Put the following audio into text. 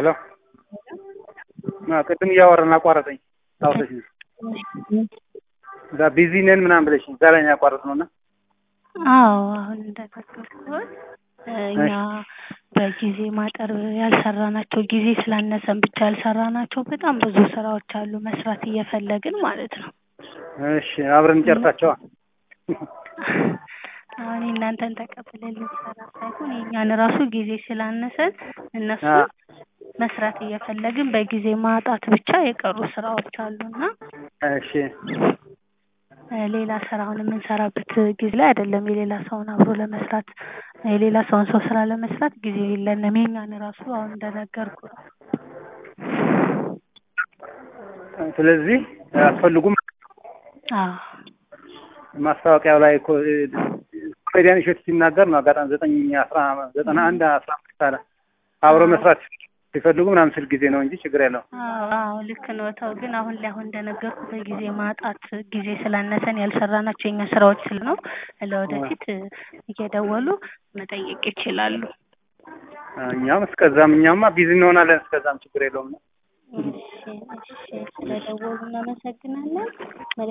ሄሎ ቅድም እያወራን አቋረጠኝ። ታውሰሽ እዛ ቢዚ ነን ምናምን ብለሽ እዛ ላይ ነው ያቋረጥነው እና አዎ አሁን እንደነገርኩት እኛ በጊዜ ማጠር ያልሰራናቸው ጊዜ ስላነሰን ብቻ ያልሰራናቸው በጣም ብዙ ስራዎች አሉ መስራት እየፈለግን ማለት ነው። እሺ አብረን እንጨርሳቸዋ። አሁን እናንተን ተቀብለን ልንሰራ ሳይሆን የእኛን ራሱ ጊዜ ስላነሰን እነሱ መስራት እየፈለግን በጊዜ ማጣት ብቻ የቀሩ ስራዎች አሉና እሺ ሌላ ስራውን የምንሰራበት ጊዜ ላይ አይደለም የሌላ ሰውን አብሮ ለመስራት የሌላ ሰውን ሰው ስራ ለመስራት ጊዜ የለንም። የኛን ራሱ አሁን እንደነገርኩ ነው። ስለዚህ አትፈልጉም። አዎ ማስታወቂያው ላይ እኮ ኮሜዲያን እሸቱ ሲናገር ነው አጋጣሚ ዘጠኝ አስራ ዘጠና አንድ አስራ አምስት አለ አብሮ መስራት ሲፈልጉ ምናምን ስል ጊዜ ነው እንጂ ችግር የለውም። አዎ አዎ ልክ ነው። ተው ግን አሁን ላይ አሁን እንደነገርኩ በጊዜ ማጣት ጊዜ ስላነሰን ያልሰራናቸው የኛ ስራዎች ስል ነው። ለወደፊት እየደወሉ መጠየቅ ይችላሉ። እኛም እስከዛም እኛማ ቢዚ እንሆናለን። እስከዛም ችግር የለውም። እሺ እሺ ስለደወሉ እናመሰግናለን።